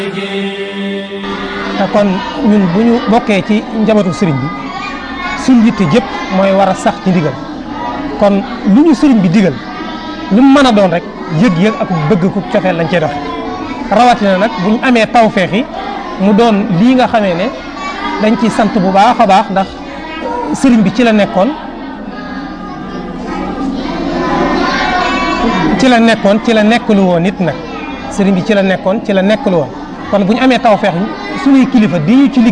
te kon ñun bu ñu bokkee ci njabootu sëriñ bi suñ yitte jëpp mooy war a sax ci ndigal kon lu ñu sëriñ bi digal lu mu mën a doon rek yëg-yëg ak bëgg ku cofeel lañ cey doxe rawatina nag bu ñu amee tawfeex yi mu doon lii nga xamee ne dañ ci sant bu baax a baax ndax sëriñ bi ci la nekkoon ci la nekkoon ci la nekkalu woon nit nag sëriñ bi ci la nekkoon ci la nekkalu woon kon bu ñu amee tawfeex suñuy kilifa di ñu ci